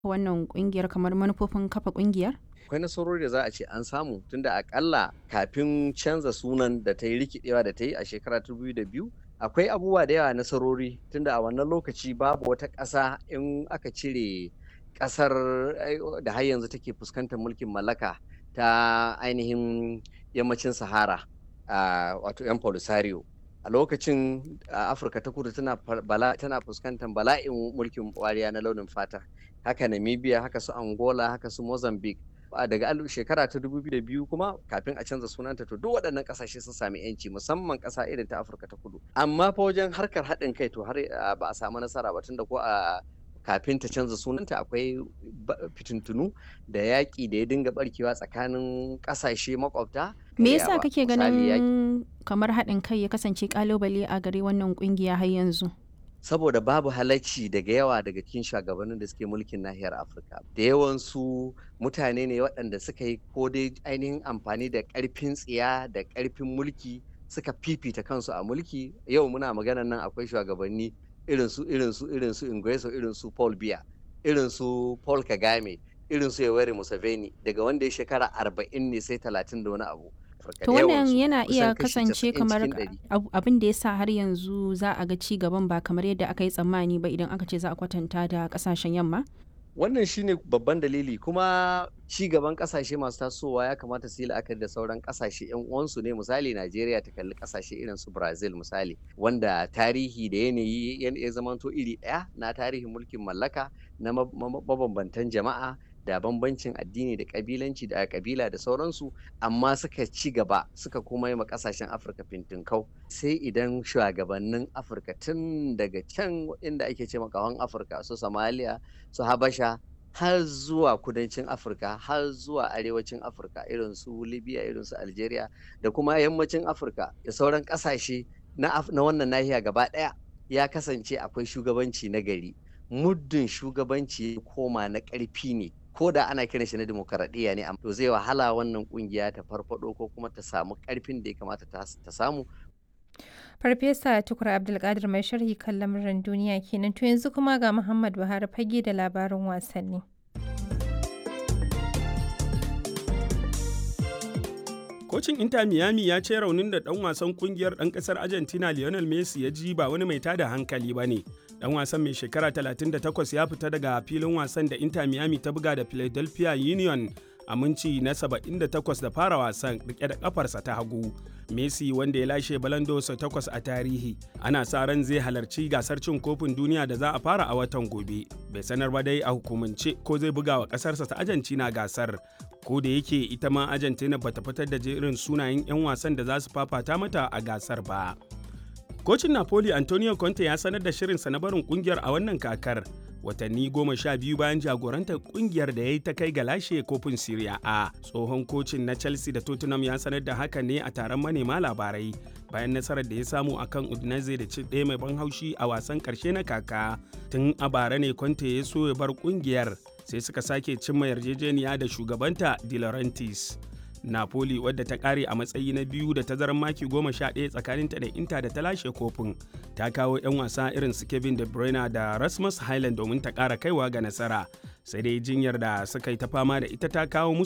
wannan kungiyar kamar manufofin kafa kungiyar? akwai nasarori da za a ce an samu tunda akalla kafin canza sunan da ta yi rikidewa da ta yi a shekara ta biyu akwai abubuwa da yawa nasarori tunda a wannan lokaci babu wata ƙasa in aka cire ƙasar da har yanzu take fuskantar mulkin mallaka ta ainihin yammacin sahara wato yan polisario a lokacin afirka ta kudu tana fuskantar bala'in mulkin wariya na launin fata haka namibia haka su angola haka su mozambique daga shekara ta 2002 kuma kafin a canza sunanta to duk waɗannan ƙasashe sun sami yanci musamman ƙasa irin ta afirka ta kudu amma fa wajen harkar haɗin kai to har ba a samu nasara ba tunda ko a kafin ta canza sunanta akwai fitintunu da yaƙi da ya dinga barkewa tsakanin ƙasashe makwabta me yasa kake ganin kamar haɗin kai ya kasance ƙalubale a gare wannan ƙungiya har yanzu saboda babu halacci daga yawa daga cikin shugabannin da suke mulkin nahiyar afirka da yawansu mutane ne waɗanda suka yi ko dai ainihin amfani da ƙarfin tsiya da ƙarfin mulki suka fifita kansu a mulki yau muna maganar nan akwai shugabanni irin su irin su irin su ingreso irin su paul biya irin su paul kagame irin su yoweri museveni daga wanda ya shekara arba'in ne sai talatin da wani abu To wannan yana iya kasance kamar abin da ya sa har yanzu za a ga ci gaban ba kamar yadda aka yi tsammani ba idan aka ce za a kwatanta da kasashen yamma? Wannan shine babban dalili kuma ci gaban kasashe masu tasowa ya kamata su yi la'akari da sauran kasashe yan uwansu ne misali Najeriya ta kalli kasashe irin su Brazil misali wanda tarihi da yanayi ya zamanto iri ɗaya na tarihin mulkin mallaka na mabambantan jama'a da bambancin addini da kabilanci da kabila da sauransu amma suka ci gaba suka kuma yi ma kasashen afirka fintinkau sai idan shugabannin afirka tun daga can inda ake ce makawan afirka su somalia su habasha har zuwa kudancin afirka har zuwa arewacin afirka irin su libya irin su algeria da kuma yammacin afirka da sauran kasashe na wannan nahiya gaba daya ya kasance akwai shugabanci na gari muddin shugabanci ya koma na ƙarfi ne ko da ana kiran shi na demokaradiyya ne to zai wahala wannan kungiya ta farfado ko kuma ta samu karfin da ya kamata ta samu Farfesa Tukur Abdulkadir mai sharhi kan lamuran duniya kenan to yanzu kuma ga Muhammad Buhari fage da labarin wasanni. Kocin Inter Miami ya ce raunin da ɗan wasan kungiyar ɗan ƙasar Argentina Lionel Messi ya ji ba wani mai tada hankali ba ne. Ɗan wasan mai shekara 38 ya fita daga filin wasan da Inter Miami ta buga da Philadelphia Union a minci na 78 da fara wasan rike da kafarsa ta hagu. Messi wanda ya lashe balandosa takwas a tarihi ana sa ran zai halarci gasar cin kofin duniya da za a fara a watan gobe. Bai sanar ba dai a hukumance ko zai buga wa kasarsa ta Argentina gasar. Ko da yake ita ma Argentina bata fitar da jerin sunayen 'yan wasan da za su fafata mata a gasar ba. Kocin Napoli Antonio Conte ya sanar da shirinsa na barin kungiyar a wannan kakar. watanni goma sha biyu bayan jagorantar kungiyar da ya yi ta kai ga lashe kofin Serie A. Tsohon kocin na Chelsea da Tottenham ya sanar da haka ne a taron manema labarai bayan nasarar da ya samu a kan Udinese da ci ɗaya mai ban haushi a wasan ƙarshe na kaka. Tun a bara ne Conte ya so ya bar kungiyar sai suka sake cimma yarjejeniya da shugabanta De Laurentiis. Napoli wadda ta kare a matsayi na biyu da tazarar maki goma sha ɗaya tsakaninta da Inter da ta lashe kofin ta kawo 'yan wasa irin su Kevin De Bruyne da Rasmus Highland domin ta ƙara kaiwa ga nasara sai dai jinyar da suka yi ta fama da ita ta kawo musu